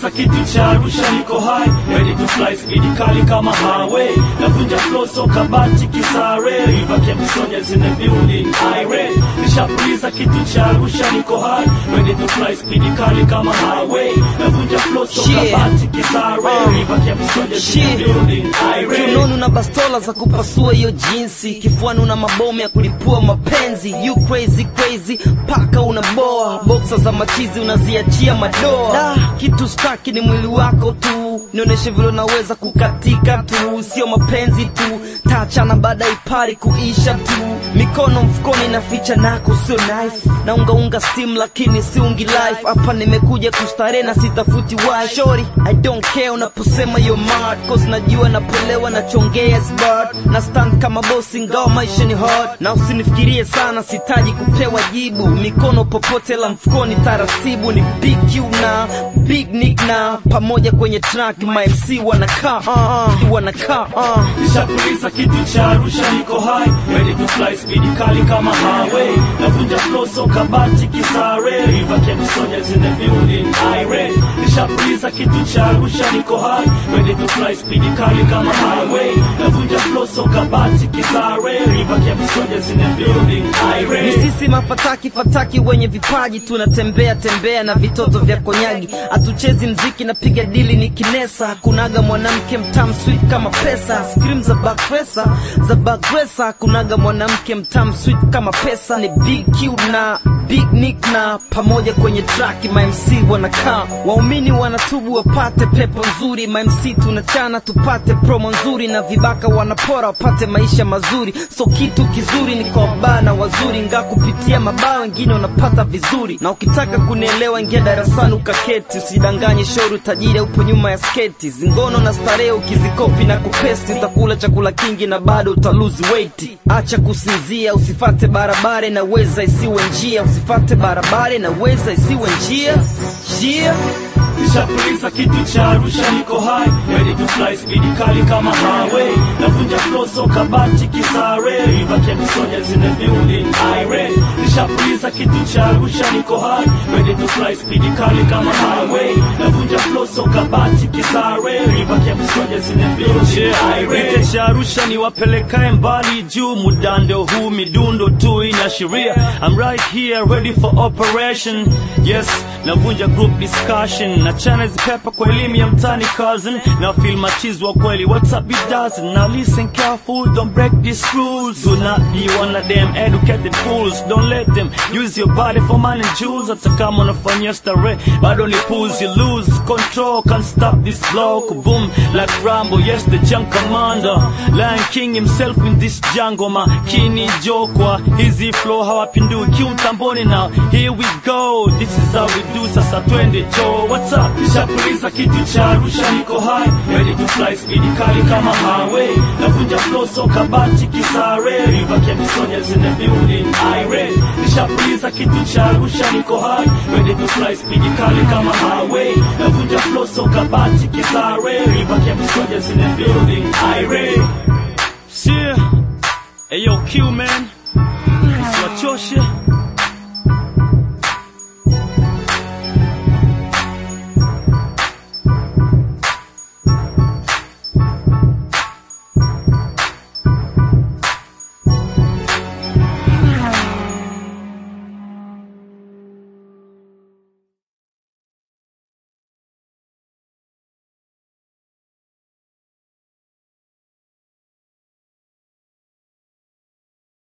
Nishapuliza kitu cha Arusha, niko high ready to fly, speed kali kama highway, navunja flow so kabati kisare, River Camp soldiers in the building, irate. Nishapuliza kitu cha Arusha, niko high ready to fly, speed kali kama highway, navunja flow so Yeah. kabati kisare, River Camp soldiers in the Shit. building, irate. Kiunoni una bastola za kupasua hiyo jinsi, kifuani una mabomu ya kulipua mapenzi. You crazy crazy, paka unaboa, boksa za machizi unaziachia madoa. Da, kitu staki ni mwili wako tu, nionyeshe vile unaweza kukatika tu, sio mapenzi tu, taachana baada ya ipari kuisha tu. Mikono mfukoni inaficha nako sio knife, naungaunga steam lakini siungi life. Hapa nimekuja kustarehe na sitafuti wife. Shorty, I don't care unaposema you're mad, cause najua napolewa nachongea smart na stand kama boss ingawa maisha ni hard, na usinifikirie sana, sitaji kupewa jibu. Mikono popote la mfukoni taratibu, ni big Q na big Nick na pamoja kwenye track, my MC wanakaa uh, uh, wanakaa uh. Nishapuliza kitu cha Arusha, niko high ready to fly, speed kali kama highway, navunja flow so kabati kisare, River Camp soldiers in the building, irate. Nishapuliza kitu cha Arusha, niko high ready to fly, speed kali kama highway, navunja flow so kabati kisare, River Camp soldiers in the building, Ni irate. sisi mafataki fataki wenye vipaji tunatembea tembea na vitoto vya konyagi, hatuchezi mziki napiga dili ni kinesa, kunaga mwanamke mtam sweet kama pesa, scream za bakresa za bakresa, kunaga mwanamke mtam sweet kama pesa, ni big Q na big Nick na pamoja kwenye track, my MC wanakaa, waumini wanatubu wapate pepo nzuri, my MC tunachana tupate promo nzuri, na vibaka wanapora wapate maisha mazuri, so kitu kizuri ni kwa wabaya na wazuri, nga kupitia mabaya wengine wanapata vizuri, na ukitaka kunielewa ingia darasani ukaketi, usidanganye shoru tajiri upo nyuma ya sketi, zingono na starehe ukizikopi na kupesti, utakula chakula kingi na bado utaluzi weight. Acha kusinzia, usifate barabara na weza isiwe njia, usifate barabara na weza isiwe njia njia Nishapuliza kitu cha Arusha, niko high ready to fly, speed kali kama highway, navunja flow so kabati kisare, River Camp soldiers in the building, irate. Nishapuliza kitu cha Arusha, niko high ready to fly, speed kali kama highway, navunja flow so kabati kisare, River Camp soldiers in the building, irate. cha Arusha ni wapelekae mbali juu, mudando huu midundo tu inaashiria I'm right here ready for operation, yes, navunja group discussion na chana hizi pepa kwa elimu ya mtani cousin na feel machizi wa kweli what's up it does now listen careful don't break these rules do not be one of them educated fools don't let them use your body for money and jewels hata kama unafanyia starehe bado ni puzi you lose control can't stop this block boom like Rambo yes the junk commander Lion King himself in this jungle makini jokwa hizi flow hawapindui kiutamboni now here we go this is how we do sasa twende cho what's up nishapuliza kitu cha Arusha niko high ready to fly speed kali kama highway navunja flow so kabati kisare River Camp soldiers in the building irate nishapuliza kitu cha Arusha niko high ready to fly speed kali kama highway navunja flow so kabati kisare River Camp soldiers in the building irate See, hey yo, Q man, siwachoshe